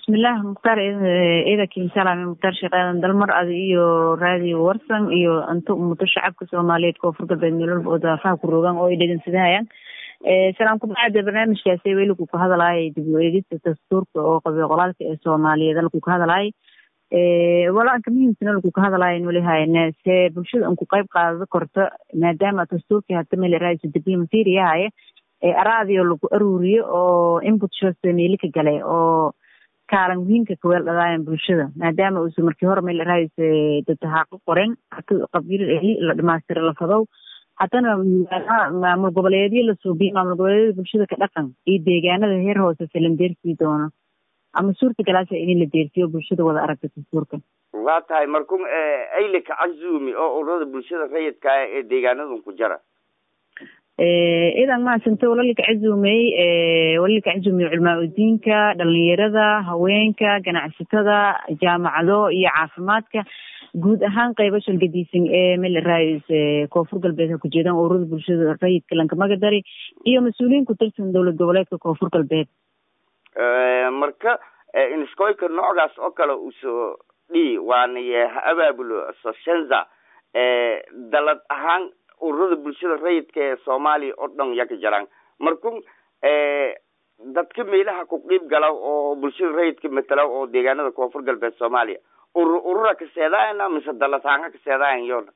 bismillaah mukhtaar ciidankii salaame mukhtaar sheekh aadan dalmar adi iyo raadiyo warsan iyo anto umuto shacabka soomaaliyeed koonfur galbeed meelwalba oo daafaha ku rogaan oo ay dhegeysadahayaan salaam kubacda barnaamijkaasi weliku ka hadalaayay dib u eegista dastuurka oo qabiil qolaalka ee soomaaliyeed halku ka hadalaayay walaanka muhiimsana laku ka hadalaayan weli hayne see bulshada an ku qayb qaadado korto maadaama dastuurkii hata meel raaisu diblomatiriyahaye araadiyo lagu aruuriyo oo input shose meeli ka galay oo kaalan muhiimka kaweel dhadaayan bulshada maadaama uusa markii hore meel raais dadahaaqo qoren qabiil eli la dhamaystira la fadow haddana maamul goboleedyo la suubiyo maamul goboleedyada bulshada ka dhaqan iyo deegaanada heer hoose salan deersii doono ama suurta galaasa in la deersiyo bulshada wada aragta dastuurka waa tahay markun aylika cazumi oo ururada bulshada rayidka ah ee deegaanadan ku jara idan mahadsanta walalika cazumey walalika cazumey culmaa udiinka dhalinyarada haweenka ganacsatada jaamacado iyo caafimaadka guud ahaan qaybo shalgadiisan ee meel raais koonfur galbeed ha ku jeedaan ururada bulshada rayidka lankamadari iyo mas-uuliyiin ku tirsan dowlad goboleedka koonfur galbeed marka inskoyka noocdaas oo kale usoo dhii waana ha abaabulo soshenza dalad ahaan ururada bulshada rayidka ee soomaaliya oo dhan yaka jaraan markun dadka meelaha ku qiib gala oo bulshada rayidka matala oo deegaanada koonfur galbeed soomaaliya urur urura kaseedayana mise dalataanga kaseedayan yoona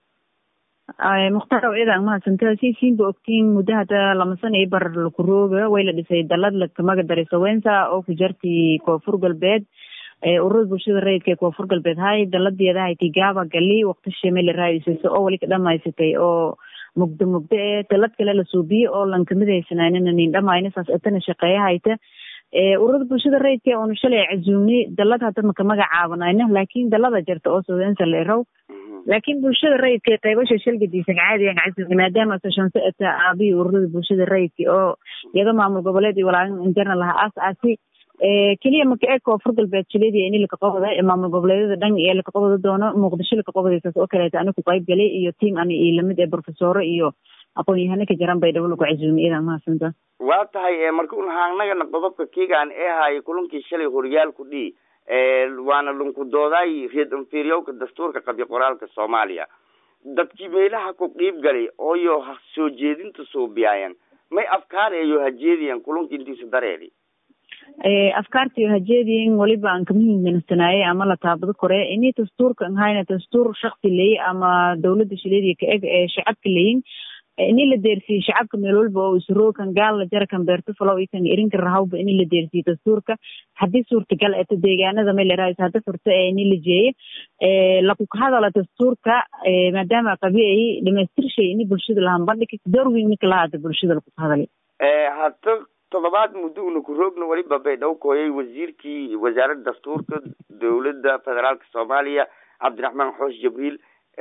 mukhtaar ciidan mahadsanta si siinba ogtiin muddo hadda lama sana iyo bar lakurooga way la dhisay dalad lakamaga daray sawensa oo ku jarti koonfur galbeed ururada bulshada rayidka ee koonfur galbeed hay daladeeda hayti gaaba gali waqtisha meel raaisaso oo weli ka dhamaysatay oo mugdo mugdo ee dalad kale la suubiyo oo lankamidaysananina nin dhamayna saas etana shaqeeya hayta ururada bulshada rayidka oonu shalay cazumni dalad hadda maka magacaabanayna laakin dalada jarta oo sawensa la erow laakiin bulshada rayidka qaybasha shalgadiisan caadiyan cazumni maadaama sashanse eta aabihi ururada bulshada rayidka oo iyada maamul goboleed iyo walaalin internal laha aas aasi keliya maka ee koonfur galbeed jileediya ini lakaqabada maamul goboleedyada dhan ee lakaqabada doono muqdisho lakaqabadaysaas oo kaleeta ani ku qayb galay iyo tiam ani iyo lamid ee profesoro iyo aqoon-yahano ka jaran bay dhabo lagu cazumi idan mahadsanta waa tahay marka un haanagana qodobka kigaan ee haaya kulankii shalay horyaalku dhii waana lunku doodaay reed inferiowka dastuurka qabi qoraalka soomaaliya dadkii meelaha ku qiib galay ooyo soo jeedinta suubiyaayan may afkaareeyo hajeediyan kulanka intiisa dareeri afkaartiyo hajeediyin waliba aan kamahiminsanaaye ama la taabado kore ini dastuurka an hayna dastuur shaksi leyi ama dawladda shileediya ka eg ee shacabka leyin ini la deersiyo shacabka meel walba oo isrookan gaal la jara kan beerto falow ikan irinka rahawba ini la deersiyo dastuurka haddii suurtagal eto deegaanada meel raais hadda furto ee ini la jeeye laku hadala dastuurka maadaama qabi ay dhamaystir shay ini bulshada lahan bandhig doorweyn ninka lahada bulshada laku hadalay hata todobaad muddo una ku roogna weliba bay dhow kooyay wasiirkii wasaaradda dastuurka dowladda federaalka soomaaliya cabdiraxmaan xoosh jibriil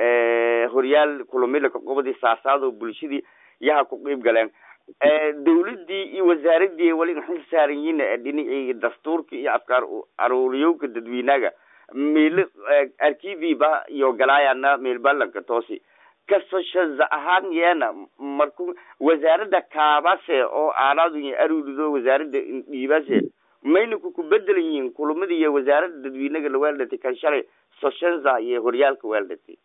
horyaal kulumilaka qobadii saasaad oo bulshadii yaha ku qiib galeen dawladii iyo wasaaradii wali xil saaran yihiin dhinacii dastuurka iyo afkaar aruuriyowka dadweynaga meel arkiviba iyo galaayana meel balanka toosi kasoshaza ahaan yeena marku wasaaradda kaabase oo aanaadu aruurido wasaaradda dhiibase mayna ku ku bedelan yihiin kulamadii iyo wasaaradda dadweynaga la weeldhatay kan shalay soshenza iyo horyaalka weeldhatay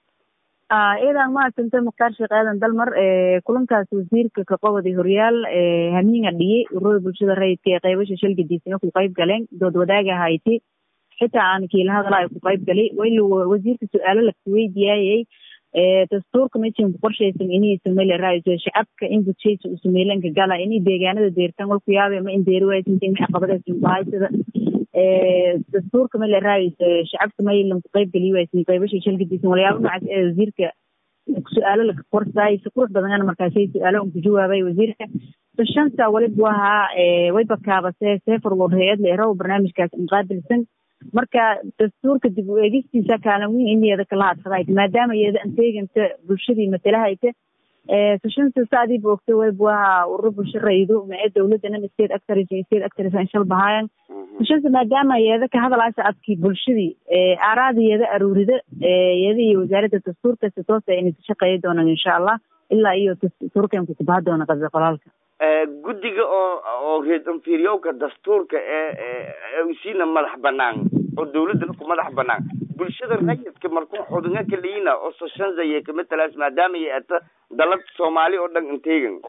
idan mahadsanta mukhtaar sheekh aadan dalmar kulankaas wasiirka kaqobadi horyaal hamiinga dhiyey ururada bulshada rayidka ee qaybasha shalgadiisana ku qayb galeen dood wadaaga hayti xitaa aan kiila hadala ay ku qayb galay wayl wasiirka su-aalo lakaweydiyaayay dastuurka mejan ku qorshaysan inay sameyla raaiso shacabka in budshaysa uu sameylanka gala inay deegaanada deertaan walku yaabe ma in deeri waaysantin ma caqabadaas bahaysada dastuurka mala raaiso shacabka maylan ku qayb geliy waysan qaybasha shalgadiisan walyaabo noocaas ee wasiirka su-aalo laka qorsaay si qurux badan markaasay su-aalo un ku jawaabay wasiirka shanta waliba wahaa wayba kaabase seforward hay-ad la eraw barnaamijkaas inqaabilsan marka dastuurka dib u eegistiisa kaalan weyn in iyada kala hadfadayt maadaama iyada anteeganta bulshadii matalahayta sashanta saadiiba ogta wayba wahaa ururo bulsho raydo mae dawladana state actors iyo state actors aan shal bahaayan sashanta maadaama iyada ka hadalaasa adkii bulshadii aaraada iyada aruurida iyada iyo wasaaradda dastuurka si toosa inay ka shaqeeya doonaan insha allah ilaa iyo dastuurkan kukubaha doona qabi qolaalka guddiga oo oo reed inferiowka dastuurka ee usiina madax banaan oo dawladana ku madax banaan bulshada rayidka markuu xubinga kaliina oo soshanzaya kamatalaas maadaama ay ata dalad soomaali oo dhan inteegan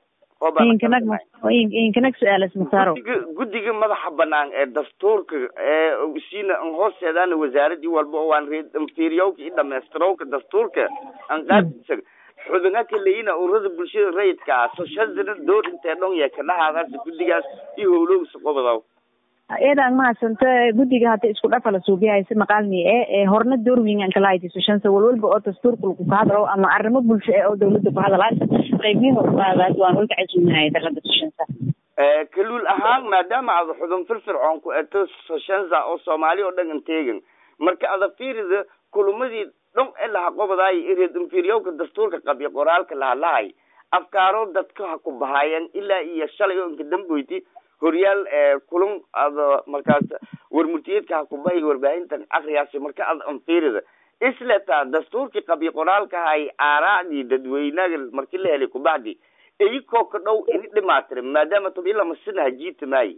inkanag su-aalas masaaro guddiga guddiga madaxa banaan ee dastuurka ee usiina an hoosteedaana wasaaradii walba oo aan reed inferiowka iyo dhameystirowka dastuurka an qaadisa xubinga kaleina ururada bulshada rayidka ah soshazana door intee dhon yee kadhahaadaas guddigaas iyo howlowsa qobadaw eedaan mahadsanta guddiga hadda isku dhafa la suubiyahayse maqaalni e ee horna door wingan kala haytiso shansa walwalba oo dastuurka lagu kahadlo ama arrimo bulsho e oo dawladda ku hadalaas qaybnihi uqaadaas waan ulka casuuminahay dalada soshansa kaluul ahaan maadaama ada xubin firfircoon ku eto soshanza oo soomaali oo dhan inteegan marka ada fiirida kulumadii dhon e laha qobadaay ireed inferiowka dastuurka qabyo qoraalka lahadlahay afkaaro dadka ha ku bahaayeen ilaa iyo shalay oo inka damboyti horyaal kulun ada markaas warmurtiyeedka ha ku bahay warbaahintan akriyaasi marka ada anfiirida isleta dastuurkii qabyo qoraalka hay aaraacdii dadweynaga markii la helay kubacdi iyakoo ka dhow ini dhimaatire maadaama tob ilaa masina hajiita maayi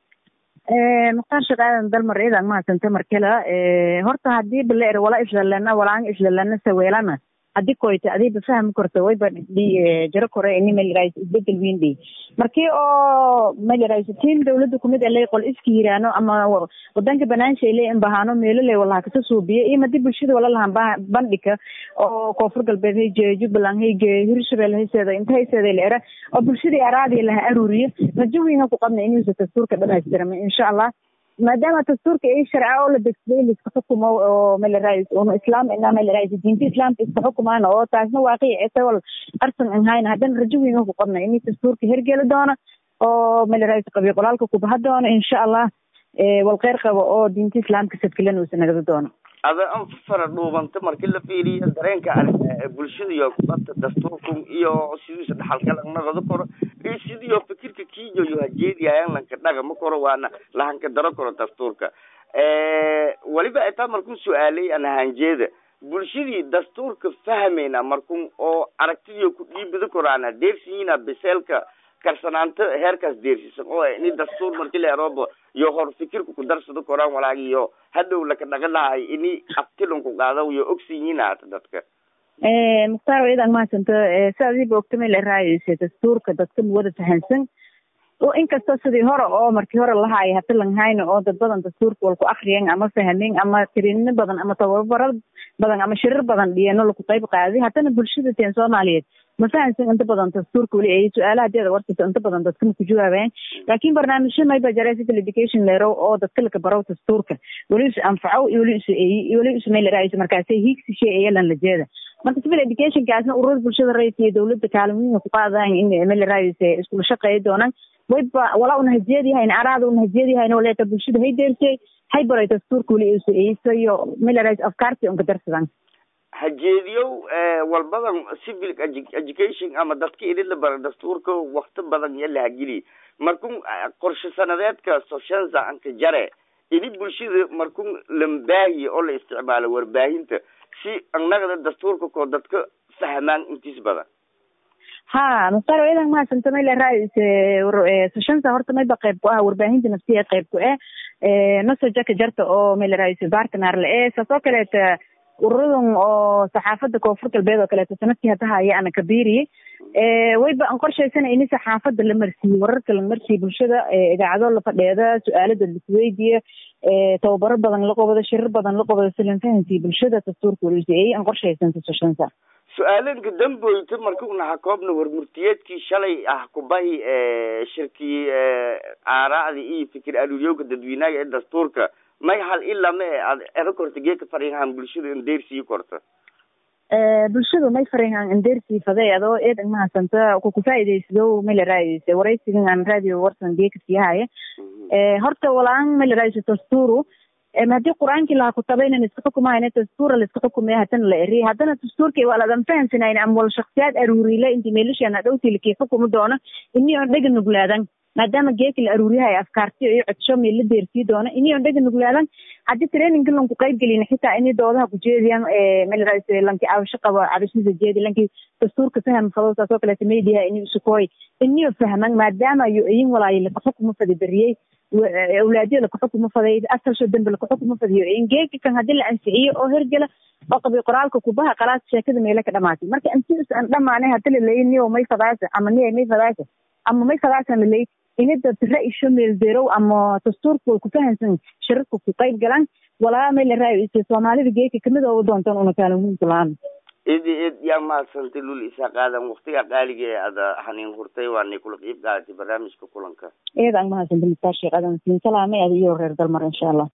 mukhtaar sheekh aadan dalmar idan mahadsanta markela horta hadii bala er wala islalana walaan islalana saweelana hadii koyta adiiba fahmi korta wayba jaro kore ini melirais isbedel weyn dhey markii oo melirais tin dawladda kumid elay qol iska yiraano ama wadanka banaansha ilay in bahaano meelo lay walaha kasa suubiya iyo madii bulshada wala lahan bandhika oo koonfur galbeed hayge jubbaland hayge hirshabelle hayseeda inta hayseeda la era oo bulshadii araadii laha aruuriyo rajawinga ku qabna inuusa dastuurka dhamaystirama insha allah maadaama dastuurka i sharca oo la degsaday laiska xukumo oo melirais un islaam ina melirais diinta islaamka iska xukumaana oo taasna waaqic etawal arsan an hayna haddana rajo weyn ku qabna ini dastuurka hergeli doona oo melirais qabiy qolaalka kubaha doona insha allah walkheyr qabo oo diinta islaamka sadkilanuusa nagada doono ada an fara dhuubanta markii la fiiriyo dareenka bulshada iyo kubadta dastuurkun iyo sidiisa dhaxalkala naqado koro iyo sidiyo fikirka kiyo yo hajeediyayan lanka dhagama koro waana lahanka daro koro dastuurka waliba itaa markuu su-aalay an hanjeeda bulshadii dastuurka fahmayna markun oo aragtidiyo ku dhiibada koraana deersiyiina biseelka karsanaanta heerkaas deersisan oo ini dastuur markii la eroobo iyo hor fikirka ku darsado koraan walaagiyo hadhow laka dhaga lahay ini abtilon ku qaadaw iyo ogsiyiin haata dadka mukhtaar idan mahadsanta si adiiba ogtamay la raayayse dastuurka dadka muwada fahansan oo inkastoo sidii hore oo markii hore lahaay hata langhayna oo dad badan dastuurka walku akriyan ama fahmin ama tirino badan ama tababaro badan ama shirir badan dhiyano laku qayb qaaday haddana bulshada teen soomaaliyeed ma fahansan inta badan dastuurka weli ay su-aalaha deeda warkaysa inta badan dadka maku jawaabayan laakin barnaamijyo mayba jara civil education leero oo dadka laka baro dastuurka weli is anfaco iyo weli is eeyi iyo weli is maylaraayo markaase hiigsi shay eyalan lajeeda marka civil educationkaasna ururada bulshada rayidka iyo dawladda kaalmooyinka ku qaadayan in maylaraayo iskula shaqeeya doonaan wayba walaa una hajeediyahayn araada una hajeediyahayn waleeta bulshada hay deersay hay baray dastuurka weli is eeyisa iyo maylaraayo afkaarti unka darsadan hajeediyow walbadan civil education ama dadka idin la bara dastuurka wakti badan iyo lahagili markun qorshe sanadeedka soshanza anka jare ini bulshada markun lambaahiya oo la isticmaalo warbaahinta si annagada dastuurka koo dadka fahmaan intiis badan ha mukhtaar idan mahadsanta may laraayse soshanza horta mayba qayb ku ah warbaahinta nafsiya qayb ku eh nasojaka jarta oo may laraayse bartnar la e saas oo kaleeta ururadan oo saxaafada koonfur galbeed oo kaleeto sanadkii hadda haya ana kabiriyey wayba aan qorshaysana ini saxaafada la marsiiyo wararka la marsiiyo bulshada idaacado la fadheeda su-aalada lisweydiya tababaro badan la qobado shirar badan la qobado silan fahansiiyo bulshada dastuurka weliseeyey aan qorshaysanta soshansa su-aalanka damboyta marka unaha koobna warmurtiyeedkii shalay ah kubahi shirkii aaraacda iyo fikir aluryowka dadweynaga ee dastuurka may hal ilaa ma e ad ero korta geeka fariinhaan bulshada indeersii korta bulshadu may fariinhaan indeersii faday adoo eedan mahadsanta kuku faa'iidaysado may la raadiyse waraysigan aan radio warsan geeka siyahaya horta walaan may la raadiyse dastuuru hadii qur-aankii laha kutabaynan iska xukumahayna dastuura laiska xukumaya hadana la eriy haddana dastuurka waa ladan fahansanayna ama wal shaksiyaad aruurile inti meelashana dhowtilkii xukumi doono ini on dhega nuglaadan maadaama geeka la aruuriyaha ay afkaartiyo iyo codsho meel la deersii doono iniyon dhega nuglaadan haddii traininka lanku qayb gelin xitaa ini doodaha ku jeediyaan melarais lanki cabasho qabo cabashadiisa jeedi lanki dastuurka faham fado saasoo kaleeta mediaha ini isukooy iniyo fahman maadaama yo iyin walaayo lakaxukuma fadi beriyey awlaadiyo lakaxukuma faday asalsho dembe lakaxukuma fadiyo in geeka kan haddii la ansixiyo oo hergela oo qabi qoraalka kubaha qalaas sheekada meela ka dhamaatay marka intiis aan dhamaanay hadii laleeyi niyo may fadaasa ama niya may fadaasa ama may fadaasan laleeyi inida ra-isho meelderow ama dastuurka way ku fahansan shirarka ku qayb galaan walaa may la raayo ise soomaalida geeka kamid oo doontaan una kaalin muhiimka la-aan idi id yaa mahadsantay lul isaa qaadan waktiga qaaliga ee ada haniin hurtay waanay kula qiib qaadatay barnaamijka kulanka iyada aan mahadsantay mustaar sheekh adan siin salaamay ada iyo reer dalmar insha allah